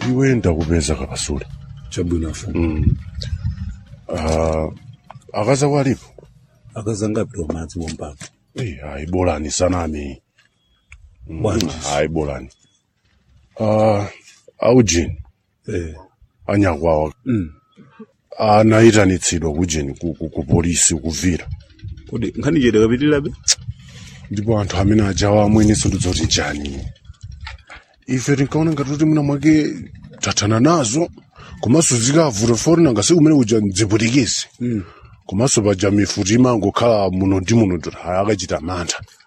iwe ndakupeza kapasule chabwino afumu mm. uh, akaza kwalipo akazangapita madzi wompaka Eh, hayi bolani sanami Mm, Bwanji. hayi bolani uh, aujini eh anyakwawa mm. anayitanitsidwa kujeni ku, ku, ku polisi kuvira kodi nkhani chete kapitirabe ndipo anthu amene ajawa amweniso ndidzoti chani ife tinkaona ngati kuti mwina mwake tathana nazo komanso zikavuta fori nangasi umene uja mdziputikisi mm. komanso paja mifuti imangokhala muno ndi muno akachita mantha